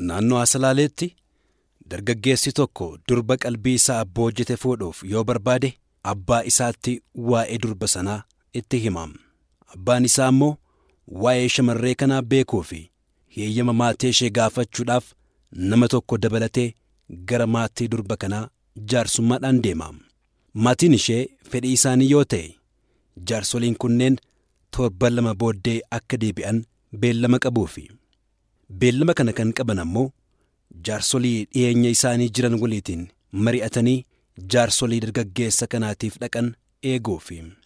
Naannoo Asalaaleetti dargaggeessi tokko durba qalbii isaa abbaa hojjete fuudhuuf yoo barbaade abbaa isaatti waa'ee durba sanaa itti himam. Abbaan isaa immoo waa'ee shamarree kanaa beekuu fi heeyyama maatii ishee gaafachuudhaaf nama tokko dabalatee gara maatii durba kanaa jaarsummaadhaan deema. Maatiin ishee fedhii isaanii yoo ta'e jaarsoliin kunneen torban lama booddee akka deebi'an beellama qabuu fi beellama kana kan qaban ammoo jaarsolii dhiyeenya isaanii jiran waliitiin mari'atanii jaarsolii dargaggeessa kanaatiif dhaqan eeguufi.